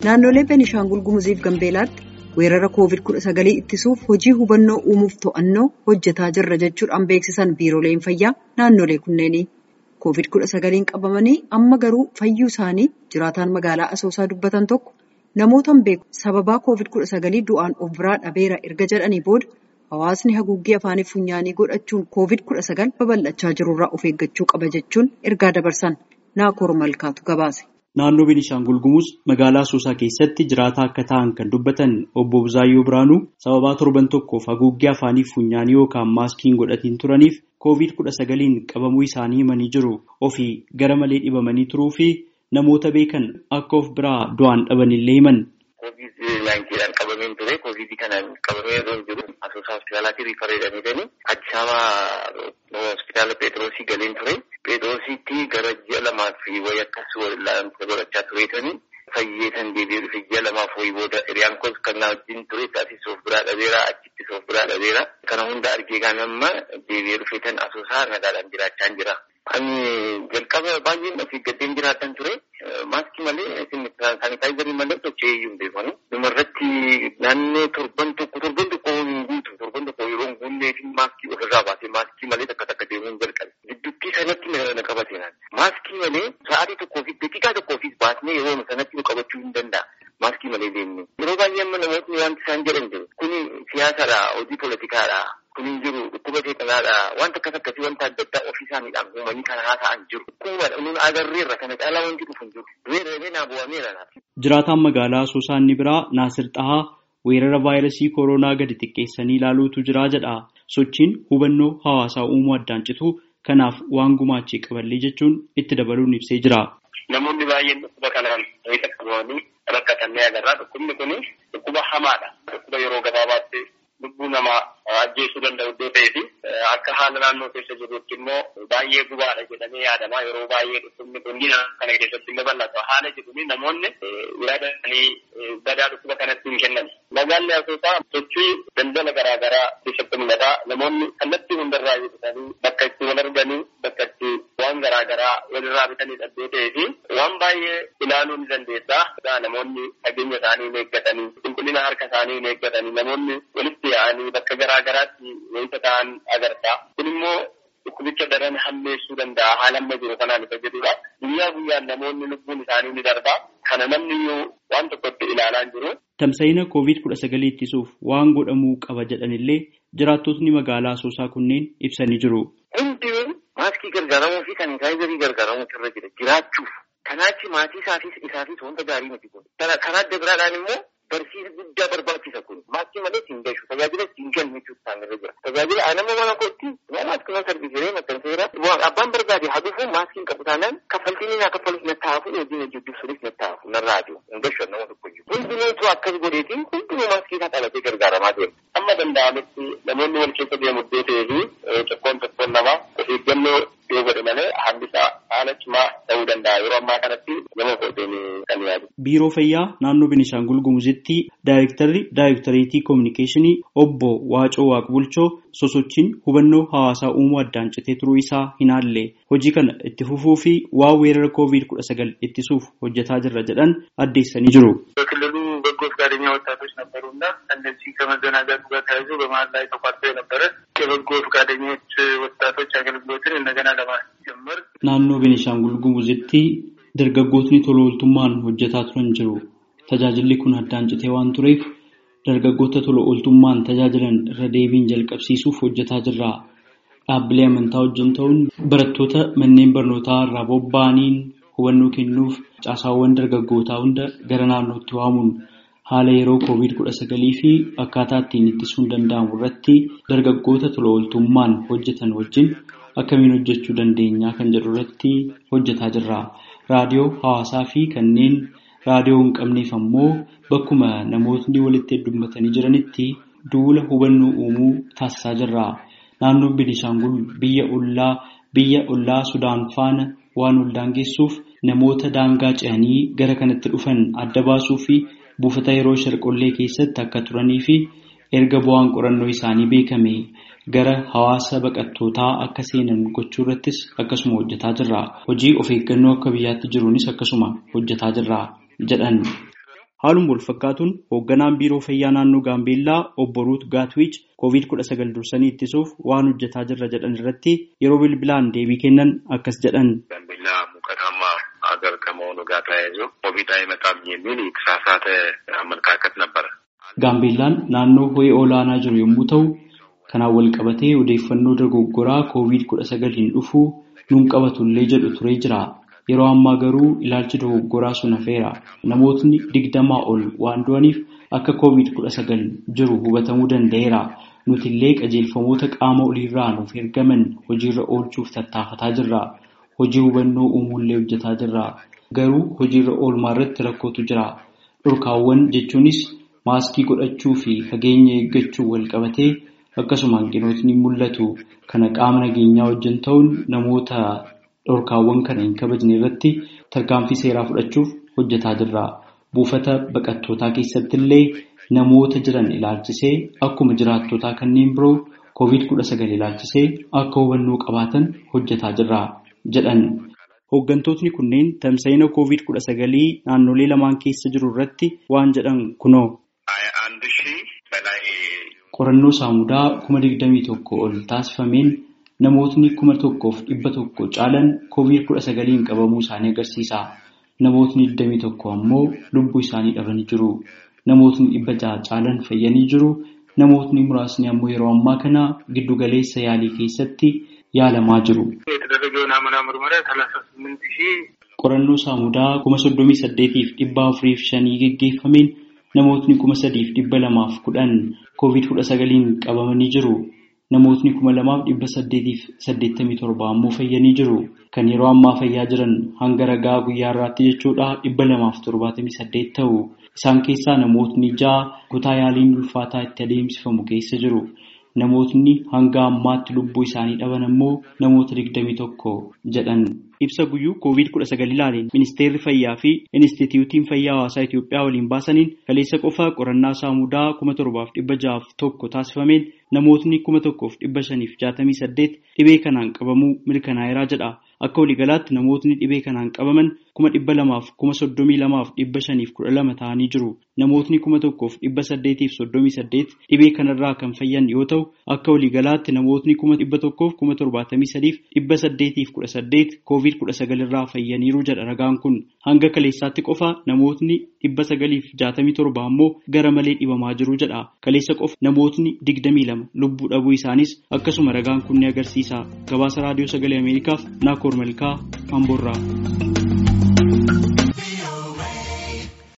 Naannolee Beenishaangul Gumuziif Gambeelaatti weerara COVID-19 ittisuuf hojii hubannoo uumuuf to'annoo hojjetaa jirra jechuudhaan beeksisan biirooleen fayyaa naannolee kunneenii. COVID-19 qabamanii amma garuu fayyuu isaanii jiraataan magaalaa Asoosaa dubbatan tokko namoota beeku sababaa COVID-19 du'aan of biraa dhabeera erga jedhanii booda hawaasni haguuggii afaanii funyaanii godhachuun COVID-19 babal'achaa jirurraa of eeggachuu qaba jechuun ergaa dabarsan naakoor malkaatu gabaase. Naannoo Beenishaangul Gumuz magaalaa Asoosaa keessatti jiraataa akka ta'an kan dubbatan obbo Buzaayyoo Biraanuu sababaa torban tokkoof haguuggii afaanii funyaanii yookaan maaskiin godhatiin turaniif COVID-19 qabamuu isaanii himanii jiru. Ofii gara malee dhibamanii turuu fi namoota beekan akka of biraa du'aan dhabanillee himan. COVID-19 qabameen ture. COVID kanaan qabamee yeroo jiru Asoosaa hospitaalaatti riifaree jedhamanii Addis Ababa hospitaala Pheexroosii galeen ture. Pheexroosiitti gara ji'a lamaaf wayii akkas wal'aansa godhachaa tureetanii fayyeetan deebi'ee dhufe ji'a lamaaf wayii booda hiriyaan koos kan na wajjin ture taasisa of biraa dhabeera achittis of biraa dhabeera. Kana hunda argee kan amma deebi'ee dhufeetan Asoosaa nagaadhaan jiraachaa jira. Ani jalqaba baay'een of eeggateen jiraatan ture. Maaskii malee saanitaayizarii malee socho'ee iyyuu hin beekanu. Dhumarratti naannoo torban tokko torban tokko hin guutu torban tokko yeroo hin guunneef maaskii ofirraa baasee maaskii malee takka takka deemuu hin jalqabe. Gidduutti sanatti na qabate naan. Maaskii malee sa'aatii tokkoo fi daqiiqaa tokkoofis baasnee yeroo sanatti nu qabachuu hin danda'a. Maaskii malee deemne. Yeroo baay'ee amma namootni wanti isaan jedhan jiru. Kuni siyaasadha, hojii poolitikaadha. Kun hin jiru dhukkuba seexanaadha. Wanta akkas akkasii wanta adda addaa ofii isaaniidhaan uumanii kan haasa'an jiru. Dhukkuba nun agarreerra kana caalaa wanti dhufu hin jiru. Weeraree naa bu'ameera. Jiraataan magaalaa Asoosaa inni biraa Naasir Xahaa weerara vaayirasii kooroonaa gadi xiqqeessanii ilaaluutu jira jedha. Sochiin hubannoo hawaasaa uumuu addaan citu kanaaf waan gumaachee qaballee jechuun itti dabaluun ibsee jira. Namoonni baay'een dhukkuba kanaan wayita qabamanii rakkatanii agarra. Dhukkubni kun dhukkuba hamaadha. Dhukkuba yeroo gabaabaatti lubbuu namaa ajjeesuu danda'u iddoo ta'ee fi akka haala naannoo keessa jirrutti immoo baay'ee gubaadha jedhamee yaadama. Yeroo baay'ee dhukkubni kun kana keessatti illee bal'ata. Haala jedhuun namoonni yaadanii badaa dhukkuba kanatti hin kennan. Magaalli Asoosaa sochii daldala garaa garaa keessatti mul'ata. Namoonni kallattii hundarraa bitanii bakka itti wal arganii bakka itti waan garaa garaa walirraa bitanii iddoo ta'ee fi waan baay'ee ilaaluu ni dandeessa. Namoonni fageenya isaanii hin eeggatanii qulqullina harka isaanii hin eeggatanii namoonni walitti yaa'anii bakka garaa garaatti wayita ta'an agarta. Kun immoo dhukkubicha daran hammeessuu danda'a haala amma jiru kanaan isa jedhudha. Guyyaa guyyaan namoonni lubbuun isaanii ni darba. Kana namni iyyuu waan tokkotti ilaalaa jiru. Tamsa'ina COVID-19 ittisuuf waan godhamuu qaba jedhanillee jiraattotni magaalaa Asoosaa kunneen ibsanii jiru. Hundi maaskii gargaaramuu fi saanitaayizarii gargaaramuu irra jira jiraachuuf. Kanaachi maatii isaafis isaafis wanta gaarii miti kun. Karaa adda biraadhaan immoo barsiisa guddaa barbaachisa kun. Maaskii malee siin gashu tajaajila siin kennu jechuudha isaan irra jira. Tajaajila anama mana kootti maaskii mana sarbiisiree maxxanseera. Abbaan barbaade haa dhufu maaskiin qabu taanaan kaffaltiin naa kaffalus na taa'afu hojiin hojjechuuf na taa'afu narraa jiru. Hin gashu nama tokko jiru. Hundinuutu akkas godheetiin hundinuu maaskii isaa qabatee gargaaramaa deema. Amma danda'ametti namoonni wal keessa deemu iddoo ta'ee fi tokkoon tokkoon namaa of eeggannoo yoo godhe malee hambisaa haala cimaa ta'uu danda'a. Yeroo ammaa kanatti nama godheen kan yaadu. Biiroo Fayyaa naannoo Beenishaangul Gumuzitti Daayirektarri Daayirektareetii Koominikeeshinii obbo Waacoo Waaqbulchoo sosochiin hubannoo hawaasaa uumuu addaan citee turuu isaa hin haalle hojii kana itti fufuu fi waa weerara COVID-19 ittisuuf hojjetaa jirra jedhan addeessanii jiru. በክልሉ በጎ ፈቃደኛ ወጣቶች ነበሩና እነዚህ ከመዘናጋቱ ጋር ተያይዞ በመሀል ላይ ተቋርጦ የነበረ የበጎ ፈቃደኞች ወጣቶች አገልግሎትን እንደገና ለማስጀመር naannoo Beenishaangul Gumuzitti dargaggootni tola ooltummaan hojjetaa turan jiru. Tajaajilli kun addaan citee waan tureef dargaggoota tola ooltummaan tajaajilan irra deebiin jalqabsiisuuf hojjetaa jirra. Dhaabbilee amantaa wajjin ta'uun barattoota manneen barnootaa irraa bobba'aniin hubannoo kennuuf caasaawwan dargaggootaa hunda gara naannootti waamuun haala yeroo COVID-19 fi akkaataa ittiin ittisuun danda'amu irratti dargaggoota tola ooltummaan hojjetan wajjin akkamiin hojjechuu dandeenyaa kan jedhu irratti hojjetaa jirra. Raadiyoo hawaasaa fi kanneen raadiyoo hin qabneef ammoo bakkuma namootni walitti heddummatanii jiranitti duula hubannoo uumuu taasisaa jirra. Naannoon Beenishaangul biyya ollaa biyya ollaa Sudaan faana waan ol daangessuuf namoota daangaa ce'anii gara kanatti dhufan adda baasuu fi buufata yeroo sharqollee keessatti akka turanii fi erga bu'aan qorannoo isaanii beekame gara hawaasa baqattootaa akka seenan gochuu irrattis akkasuma hojjetaa jirra. Hojii of eeggannoo akka biyyaatti jiruunis akkasuma hojjetaa jirra jedhan. Haaluma wal fakkaatuun hoogganaan biiroo fayyaa naannoo Gaambeellaa obbo Ruut Gaatwiich COVID-19 dursanii ittisuuf waan hojjetaa jirra jedhan irratti yeroo bilbilaan deebii kennan akkas jedhan. ሀገር ከመሆኑ ጋር ተያይዞ ኮቪድ አይመጣም የሚል የተሳሳተ አመለካከት ነበረ። ጋምቤላን naannoo ho'i olaanaa jiru yommuu ta'u kanaan wal qabatee odeeffannoo dogoggoraa koovid kudha sagaliin dhufuu nuun qabatullee jedhu turee jira. Yeroo ammaa garuu ilaalchi dogoggoraa sun hafeera. Namootni digdamaa ol waan du'aniif akka koovid kudha sagal jiru hubatamuu danda'eera. Nuti illee qajeelfamoota qaama oliirraa nuuf ergaman hojiirra oolchuuf tattaafataa jirra. Hojii hubannoo uumuullee hojjetaa jirra. Garuu hojiirra oolmaa irratti rakkootu jira. Dhorkaawwan jechuunis maaskii godhachuu fi fageenya eeggachuu wal qabatee akkasuma hanqinootni mul'atu. Kana qaama nageenyaa wajjin ta'uun namoota dhorkaawwan kana hin kabajne irratti tarkaanfii seeraa fudhachuuf hojjetaa jirra. Buufata baqattootaa keessatti illee namoota jiran ilaalchisee akkuma jiraattotaa kanneen biroo koovid kudha sagal ilaalchisee akka hubannoo qabaatan hojjetaa jirra. jedhan hooggantootni kunneen tamsa'ina koovid kudha sagalii naannolee lamaan keessa jiru irratti waan jedhan kunoo. qorannoo saamudaa kuma digdamii tokko ol taasifameen namootni kuma tokkoof dhibba tokko caalan koovid kudha sagaliin qabamuu isaanii agarsiisa. Namootni digdamii tokko ammoo lubbuu isaanii dhabanii jiru. Namootni dhibba jaha caalan fayyanii jiru. Namootni muraasni ammoo yeroo ammaa kana giddugaleessa yaalii keessatti yaalamaa jiru. Qorannoo saamudaa kuma soddomii saddeetiif dhibba afuriif shanii geggeeffameen namootni kuma sadiif dhibba lamaaf kudhan koovid kudha sagaliin qabamanii jiru. Namootni kuma lamaaf dhibba saddeetiif saddeettamii torba ammoo fayyanii jiru. Kan yeroo ammaa fayyaa jiran hanga ragaa guyyaa irraatti jechuudha dhibba lamaaf torbaatamii saddeet ta'u. Isaan keessaa namootni ja'a kutaa yaaliin ulfaataa itti adeemsifamu keessa jiru. Namootni hanga ammaatti lubbuu isaanii dhaban ammoo namoota digdamii tokko jedhan. Ibsa guyyuu koovid kudha sagal ilaaleen ministeerri fayyaa fi inistituutiin fayyaa hawaasaa Itoophiyaa waliin baasaniin kaleessa qofaa qorannaa saamudaa kuma torbaaf dhibba ja'aaf tokko taasifameen namootni kuma tokkoof dhibba shaniif jaatamii saddeet dhibee kanaan qabamuu mirkanaa'eeraa jedha. Akka waliigalaatti namootni dhibee kanaan qabaman kuma dhibba lamaaf kuma soddomii lamaaf dhibba shaniif kudha lama ta'anii jiru. Namootni kuma tokkoof dhibba saddeetiif soddomii saddeet dhibee kanarraa kan fayyan yoo ta'u akka waliigalaatti namootni kuma dhibba tokkoof kuma torbaatamii sadiif dhibba saddeetiif kudha saddeet koovid kudha sagalirraa fayyaniiru jedha ragaan kun. Hanga kaleessaatti qofa namootni dhibba sagaliif jaatamii torba ammoo gara malee dhibamaa jiru jedha. Kaleessa qofa namootni digdamii lama lubbuu dhabuu isaanis akkasuma ragaan kun ni agarsiisa. Gabaasa raadiyoo sagalee Ameerikaaf Naakoor Malkaa Amboorraa.